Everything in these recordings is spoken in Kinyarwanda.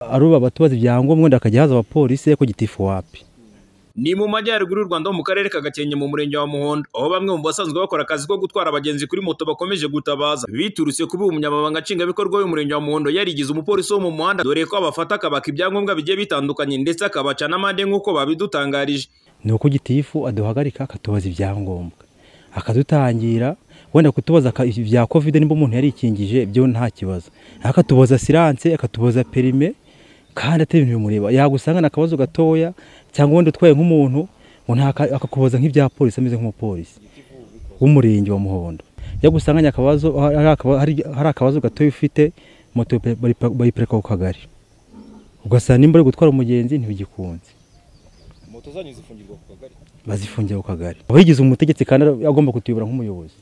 aruba abatubaza ibyangombwa wenda hakajya haza abapolisi ko gitifu wapi ni mu majyaruguru y'u rwanda ho mu karere ka gakenke mu murenge wa muhondo aho bamwe mu basanzwe bakora akazi ko gutwara abagenzi kuri moto bakomeje gutabaza biturutse kuba umunyamabanga nshingwabikorwa w'umurenge wa muhondo yarigize umupolisi wo mu muhanda dore ko abafata akabaka ibyangombwa bigiye bitandukanye ndetse akabaca n'amande nk'uko babidutangarije ni uko gitifu aduhagarika akatubaza ibyangombwa akadutangira wenda kutubaza ibya kovide niba umuntu yarikingije byo nta kibazo akatubaza siranse akatubaza perime kandi atari ibintu bimureba yagusanga ni akabazo gatoya cyangwa wenda utwaye nk'umuntu akakubaza nk'ibya polisi ameze nk'umupolisi w'umurenge wa muhondo yagusanganye akabazo hari akabazo gatoya ufite moto bayiparika ku kagari ugasanga nimba uri gutwara umugenzi ntibigikunze moto zanyu zifungirwa ku kagari bazifungira ku kagari abayigize umutegetsi kandi agomba kutuyobora nk'umuyobozi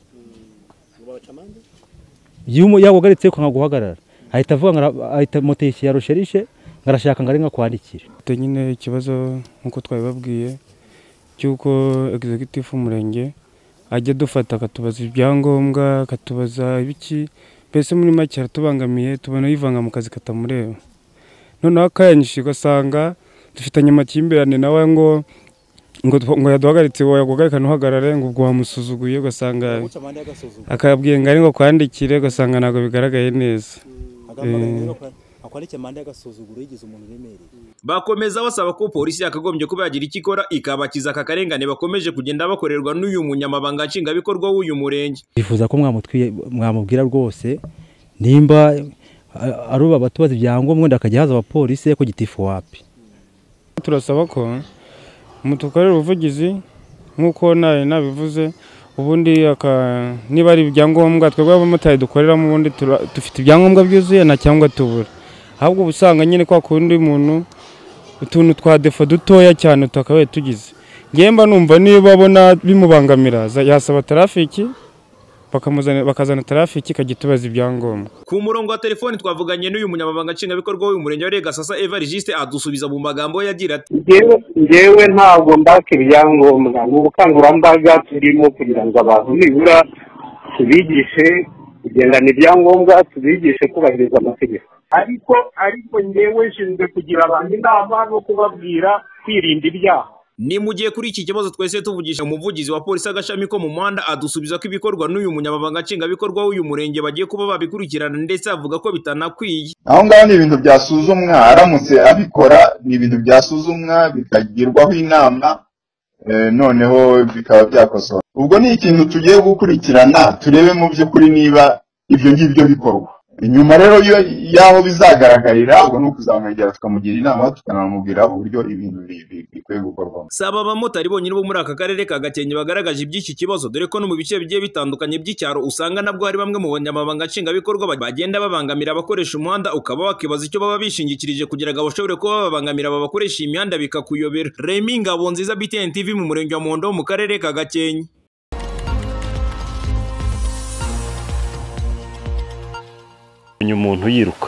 yaguhagaritse ukanga guhagarara ahita avuga ngo ahita moto ya rusherishe ngarashaka ngo ari nkakwandikire nyine ikibazo nk'uko twabibabwiye cy'uko egizegitifu umurenge ajya adufata akatubaza ibyangombwa akatubaza ibiki mbese muri make aratubangamiye tubona yivanga mu kazi katamureba noneho akayanyishyuye ugasanga dufitanye amakimbirane nawe ngo ngo ngo yaduhagaritse yaguhagarika ntuhagarare ngo ubwo wamusuzuguye ugasanga akabwiye ngo ari ngo kwandikire ugasanga ntabwo bigaragaye neza akwandikiye amande y'agasuzuguro yigize umuntu uremereye bakomeza basaba ko polisi yakagombye kuba yagira icyo ikora ikabakiza aka karengane bakomeje kugenda bakorerwa n'uyu munyamabanga nshingwabikorwa w'uyu murenge bifuza ko mwamubwira rwose nimba aruba abatubaza ibyangombwa wenda hakajya haza abapolisi ko gitifu wapi turasaba ko mutukorera ubuvugizi nk'uko nawe nabivuze ubundi niba ari ibyangombwa twebwe abamotari dukoreramo ubundi dufite ibyangombwa byuzuye nta cyangwa tubura ahubwo uba usanga nyine kwa kundi muntu utuntu twa defo dutoya cyane tutakabaye tugize ngemba numva niba abona bimubangamira yasaba tarafiki bakazana tarafiki ikajya itubaza ibyangombwa ku murongo wa telefoni twavuganye n'uyu munyamabanga nshingwabikorwa w'umurenge wa regasasa evarigiste adusubiza mu magambo ye agira ati ngewe ntabwo mbaka ibyangombwa ni ubukangurambaga turimo kugira ngo abantu nibura tubigishe kugendana ibyangombwa tubigishe kubahiriza amategeko ariko ariko ngewe nshinzwe kugira abantu inama no kubabwira kwirinda ibyaha ni mu gihe kuri iki kibazo twese tuvugisha umuvugizi wa polisi agashami ko mu muhanda adusubiza ko ibikorwa n'uyu munyamabanga nshingwabikorwa w'uyu murenge bagiye kuba babikurikirana ndetse avuga ko bitanakwiye aho ngaho ni ibintu byasuzumwa aramutse abikora ni ibintu byasuzumwa bikagirwaho inama noneho bikaba byakosora ubwo ni ikintu tugiye gukurikirana turebe mu by'ukuri niba ibyo ngibyo bikorwa inyuma rero y'aho bizagaragarira ubwo ni ukuzamwegera tukamugira inama tukanamubwira uburyo ibintu bikwiye gukorwamo saba abamotari bonyine bo muri aka karere ka gakenke bagaragaje iby'iki kibazo dore ko no mu bice bigiye bitandukanye by'icyaro usanga nabwo hari bamwe mu banyamabanga nshingwabikorwa bagenda babangamira abakoresha umuhanda ukaba wakibaza icyo baba bishingikirije kugira ngo bashobore kuba babangamira aba bakoresha imihanda bikakuyobera remi ngabo nziza btn tv mu murenge wa muhondo mu karere ka gakenke umuntu yiruka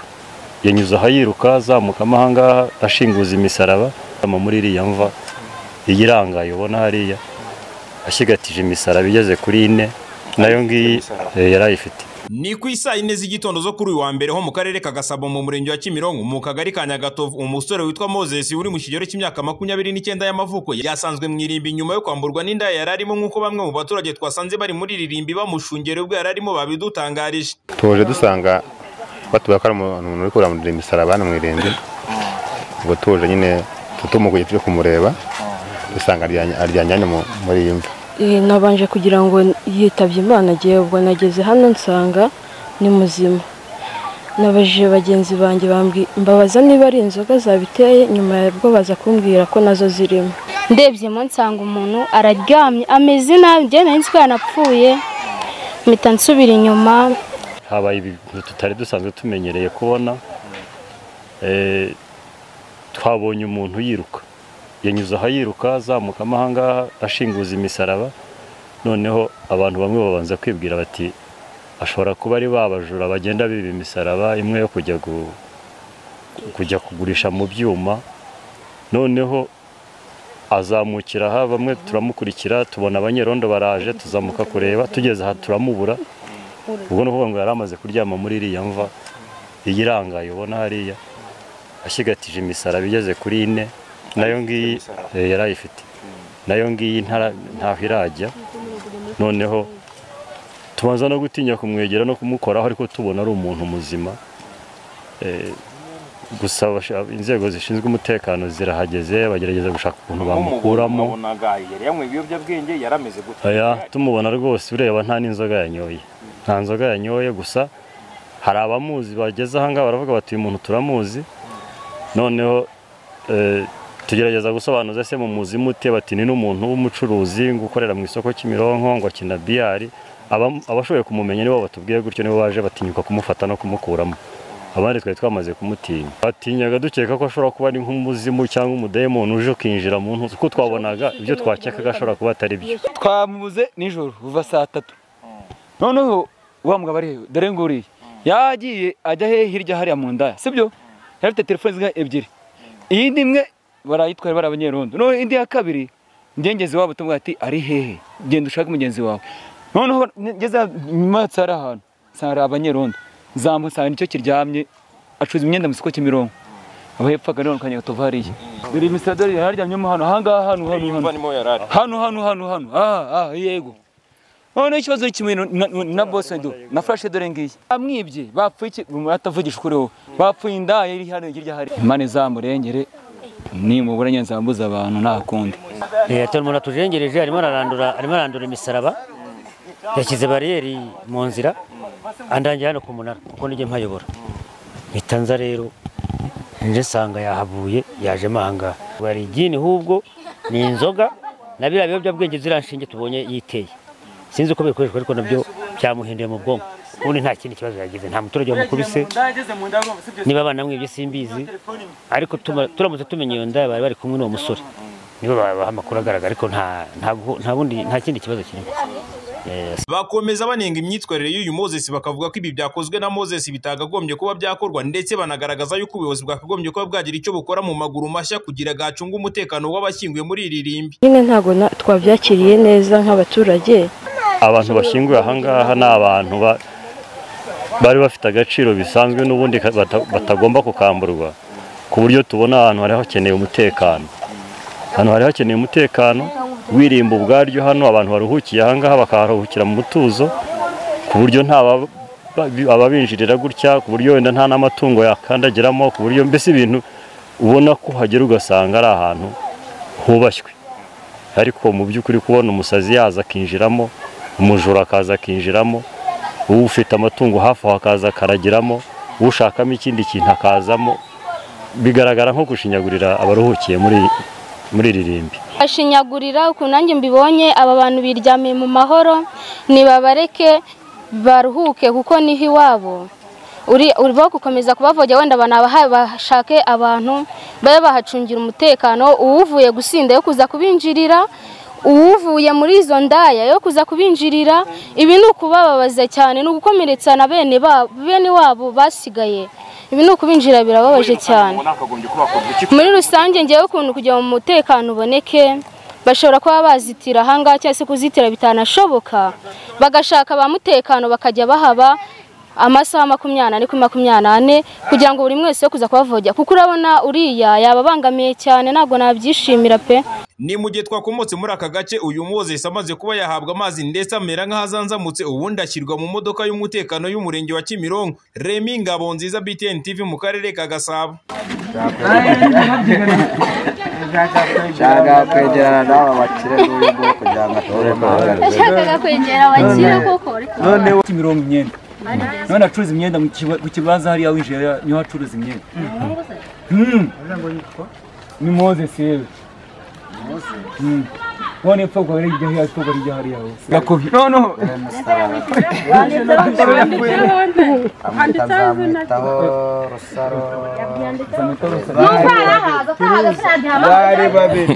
yanyuze aho yiruka azamuka ahangaha ashinguza imisaraba muri iriya mva iyi irangaye ubona hariya ashyigatije imisaraba igeze kuri ine nayo ngiyi yari ayifite ni ku isaa yine z'igitondo zo kuri uyu wa mbere ho mu karere ka gasabo mu murenge wa kimironko mu kagari ka nyagatovu umusore witwa moses uri mu kigero cy'imyaka makumyabiri n'icyenda y'amavuko yasanzwe mu irimbi nyuma yo kwamburwa n'inda yari arimo nk'uko bamwe mu baturage twasanze bari muri iri rimbi bamushungera ubwo yari arimo babidutangarije tuje dusanga batubaye ko ari umuntu uri kurandura imisaraba hano mu irembo ubwo tuje nyine tutumuguye turi kumureba dusanga aryanye hano muri iyi mva nabanje kugira ngo yitabye imana agiye ubwo nageze hano nsanga ni muzima nabajije bagenzi banjye mbabaza niba ari inzoga zabiteye nyuma yabwo baza kumbwira ko nazo zirimo ndebyemo nsanga umuntu araryamye ameze nabi njyewe nzi ko yanapfuye mpita nsubira inyuma habaye ibintu tutari dusanzwe tumenyereye kubona twabonye umuntu yiruka yanyuze aho yiruka azamuka ahangaha ashinguza imisaraba noneho abantu bamwe babanza kwibwira bati ashobora kuba ari babajura bagenda biba imisaraba imwe yo kujya kujya kugurisha mu byuma noneho azamukira aha bamwe turamukurikira tubona abanyerondo baraje tuzamuka kureba tugeze aha turamubura ubwo ni ukuvuga ngo yari amaze kuryama muri iriya mva iyi irangaye ubona hariya ashyigatije imisaraba igeze kuri ine nayo ngiyi eh, yari ayifite nayo ngiyi ntara- ntaho irajya noneho tubanza no gutinya kumwegera no kumukoraho ariko tubona ari umuntu muzima Eh, gusa abasha- inzego zishinzwe umutekano zirahageze bagerageza gushaka ukuntu bamukuramo yari yanyweye ibiyobyabwenge yari ameze gute Oya, tumubona rwose ureba nta n'inzoga yanyoye nta nzoga yanyoye gusa hari abamuzi bageze ahangaha baravuga bati uyu muntu turamuzi noneho eh, tugerageza gusobanuza se mu muzi mute bati ni n'umuntu w'umucuruzi ngo ukorera mu isoko Kimironko ngo akina biyari Aba- abashoboye kumumenya nibo batubwiye gutyo nibo baje batinyuka kumufata no kumukuramo abandi twari twamaze kumutinya batinyaga dukeka ko ashobora kuba ari nk'umuzimu cyangwa umudayimoni uje ukinjira mu ntuzi kuko twabonaga ibyo twakekaga ashobora kuba atari byo twamubuze nijoro kuva saa tatu noneho wa mugabo ariyo dore nguriye yagiye ajya hehe hirya hariya mu ndaya sibyo yari afite telefoni zinga ebyiri iyindi imwe barayitwara bari abanyerondo noneho indi ya kabiri ngengezi wabo tumubwira ati ari hehe genda ushake mugenzi wawe noneho ngeze nyumatse hari ahantu nsanga hari abanyerondo nzamusanga nicyo kiryamye acuruza imyenda mu isoko cy'imirongo aba hepfaga none kanya gatovariye dore imisadari yararyamyemo hano ahangaha hano hano hano hano hano hano hano aha aha yego noneho ikibazo ni kimwe na- na- na bose do na furashe dore ngiyi bamwibye bapfuye iki atavugisha ukuri wowe bapfuye indaya iri hano hirya hari imana izamurengere nimubura nyanzambuza abantu nta kundi leta umuntu atujengereje arimo ararandura arimo arandura imisaraba yashyize bariyeri mu nzira andangira hano ku munara kuko nijya mpayobora mpita nza rero nje nsanga yahavuye yajemo ahangaha bari igini hubwo ni inzoga na biriya biyobyabwenge ziriya nshinge tubonye yiteye sinzi uko bikoreshwa ariko nabyo byamuhinduye mu bwonko ubundi nta kindi kibazo yagize nta muturage wamukubise niba banamwibye simbizi ariko tuma- turamutse tumenya iyo ndaya bari bari kumwe n'uwo musore nibo babaha amakuru agaragara ariko nta nta gu- nta bundi nta kindi kibazo kirimo Eh, bakomeza banenga imyitwarire y'uyu moses bakavuga ko ibi byakozwe na moses bitagagombye kuba byakorwa ndetse banagaragaza yuko ubuyobozi bwakagombye kuba bwagira icyo bukora mu maguru mashya kugira gacunga umutekano w'abashyinguye muri iri rimbi nyine ntabwo na- twabyakiriye neza nk'abaturage abantu bashyinguye ahangaha ni abantu ba- bari bafite agaciro bisanzwe n'ubundi ka- bata- batagomba kukamburwa ku buryo tubona ahantu hari hakeneye umutekano ahantu hari hakeneye umutekano wirimba ubwaryo hano abantu baruhukiye ahangaha bakaharuhukira mu mutuzo ku buryo nta ba- ba- ababinjirira gutya ku buryo wenda nta n'amatungo yakandagiramo ku buryo mbese ibintu ubona ko hagera ugasanga ari ahantu hubashywe ariko mu by'ukuri kubona umusazi yaza akinjiramo umujura akaza akinjiramo ufite amatungo hafi aho akaza akaragiramo ushakamo ikindi kintu akazamo bigaragara nko gushinyagurira abaruhukiye muri muri iri rimbi bashinyagurira ukuntu nanjye mbibonye aba bantu biryamiye mu mahoro ntibabareke baruhuke kuko niho iwabo uri urimo gukomeza kubavogera wenda banabaha bashake abantu babe bahacungira umutekano uwuvuye gusinda yo kuza kubinjirira uwuvuye muri izo ndaya yo kuza kubinjirira ibi ni ukubababaza cyane ni ugukomeretsa na bene ba- bene wabo basigaye ibi ni ukubinjira birababaje cyane nakagombye kuba akorwa iki muri rusange ngewe ukuntu kugira mu mutekano uboneke bashobora kuba bazitira ahangaha cyangwa se kuzitira bitanashoboka bagashaka ba mutekano bakajya bahaba amasaha makumyabiri n'ane kuri makumyabiri n'ane kugira ngo buri mwese yo kuza kubavogera kuko urabona uriya yaba abangamiye cyane ntabwo nabyishimira pe ni mu gihe twakomotse muri aka gace uyu moses amaze kuba yahabwa amazi ndetse amera nk'ahazanzamutse ubundi ashyirwa mu modoka y'umutekano y'umurenge wa kimironko remi ngabo nziza btn tv mu karere ka gasabo nshaka kwegerana n'aba bakire n'uyu nguyu kugira ngo atore Nashakaga kwegera abakire koko noneho ufite imirongo imyenda none acuruza imyenda mu kiba- ku kibanza hariya winjiye hariya niho acuruza imyenda Mm. ni mozesi yewe Mm. none epfo kwa hirya hariya epfo kwa hirya hariya hose gakofi noneho nzamwitaho rusaro bari babiri